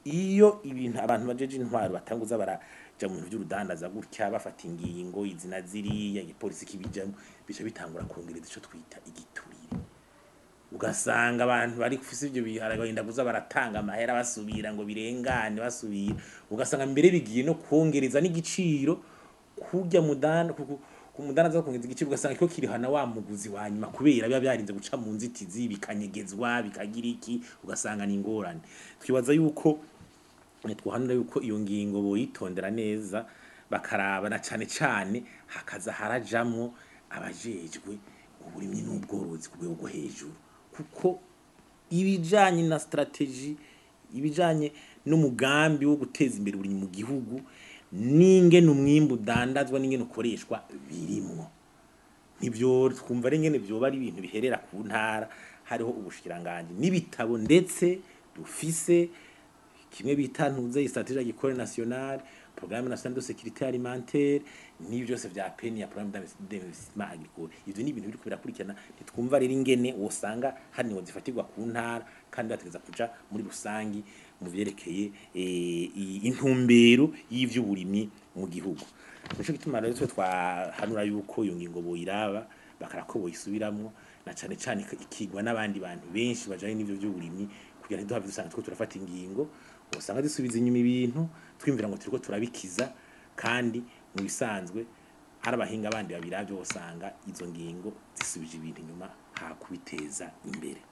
iyo ibintu abantu bajeje intwaro batanguza baraja mu bintu vy'urudandaza gutya bafata ingingo izina ziriya igipolisi kibijamwo bica bitangura kongereza ico twita igiturire ugasanga abantu bari kufise ivyo bihara bagenda kuza baratanga amahera basubira ngo birengane basubira ugasanga mbere bigiye no kongereza n'igiciro kurya mudana ku- ku- ku mudana zo kongeza igiciro ugasanga kiko kirihana wa muguzi wa nyuma kubera biba byarinze guca mu nzitizi bikanyegezwa bikagira iki ugasanga ni ingorane twibaza yuko eh, twohanura yuko iyo ngingo boyitondera neza bakaraba na cane cane hakaza harajamwo abajejwe uburimyi n'ubworozi ku rwego rwo hejuru kuko ibijanye na strategy ibijanye n'umugambi wo guteza imbere uburimyi mu gihugu n'ingene umwimbu udandazwa n'ingene ukoreshwa birimwo nivyo twumva ari ngene vyoba ari ibintu biherera ku ntara hariho ubushikiranganji n'ibitabo ndetse dufise kimwe bita ntuze strategie agricole nationale programme nationale de sécurité alimentaire n'ibi byose vya peni ya programme d'investissement agricole ivyo ni ibintu biriko birakurikirana ntitwumva rero ingene wosanga hari niwo zifatirwa ku ntara kandi bategeza kuja muri rusangi mu vyerekeye eh, i- intumbero y'ivy'uburimyi mu gihugu nico gituma rero twe twahanura yuko iyo ngingo boyiraba bakara ko boyisubiramwo na cane cane ikigwa n'abandi bantu benshi bajanye n'ivyo vy'uburimyi kugira ntiduhave dusanga two turafata ingingo usanga dusubiza inyuma ibintu twimvira ngo turiko turabikiza kandi mu bisanzwe hari abahinga bandi babiravyo usanga izo ngingo zisubije ibintu inyuma hakubiteza imbere